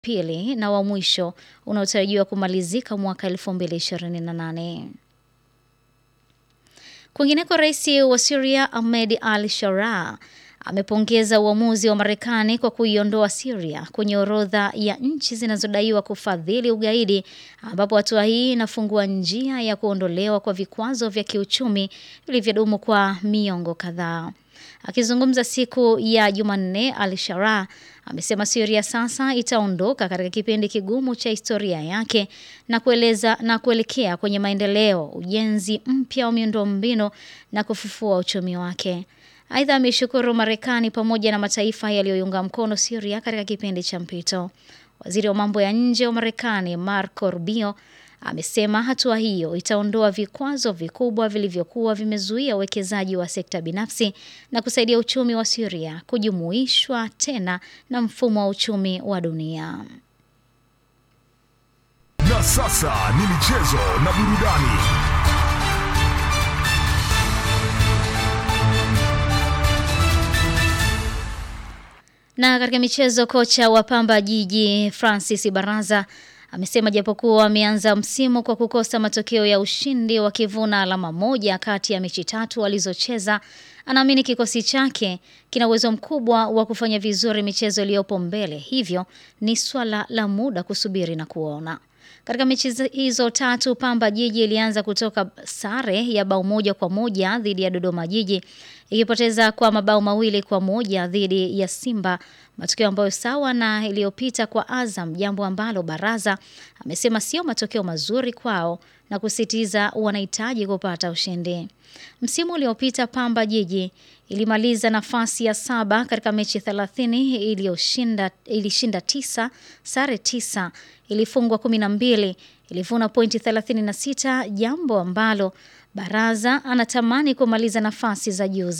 pili na wa mwisho unaotarajiwa kumalizika mwaka 2028. Kwingineko, rais wa Syria Ahmed al-Sharaa amepongeza uamuzi wa Marekani kwa kuiondoa Syria kwenye orodha ya nchi zinazodaiwa kufadhili ugaidi, ambapo hatua hii inafungua njia ya kuondolewa kwa vikwazo vya kiuchumi vilivyodumu kwa miongo kadhaa. Akizungumza siku ya Jumanne, al-Sharaa amesema Syria sasa itaondoka katika kipindi kigumu cha historia yake na kueleza na kuelekea kwenye maendeleo, ujenzi mpya wa miundombinu na kufufua uchumi wake. Aidha, ameshukuru Marekani pamoja na mataifa yaliyoiunga mkono Syria katika kipindi cha mpito. Waziri wa mambo ya nje wa Marekani Marco Rubio amesema hatua hiyo itaondoa vikwazo vikubwa vilivyokuwa vimezuia uwekezaji wa sekta binafsi na kusaidia uchumi wa Syria kujumuishwa tena na mfumo wa uchumi wa dunia. Na sasa ni michezo na burudani. Na katika michezo, kocha wa Pamba Jiji Francis Baraza amesema japokuwa ameanza msimu kwa kukosa matokeo ya ushindi wakivuna alama moja kati ya mechi tatu alizocheza, anaamini kikosi chake kina uwezo mkubwa wa kufanya vizuri michezo iliyopo mbele, hivyo ni swala la muda kusubiri na kuona. Katika mechi hizo tatu Pamba Jiji ilianza kutoka sare ya bao moja kwa moja dhidi ya Dodoma Jiji ikipoteza kwa mabao mawili kwa moja dhidi ya Simba, matokeo ambayo sawa na iliyopita kwa Azam, jambo ambalo Baraza amesema sio matokeo mazuri kwao na kusitiza wanahitaji kupata ushindi. Msimu uliopita Pamba Jiji ilimaliza nafasi ya saba katika mechi 30 iliyoshinda ilishinda tisa, sare tisa, ilifungwa 12, ilivuna pointi 36, jambo ambalo Baraza anatamani kumaliza nafasi za juu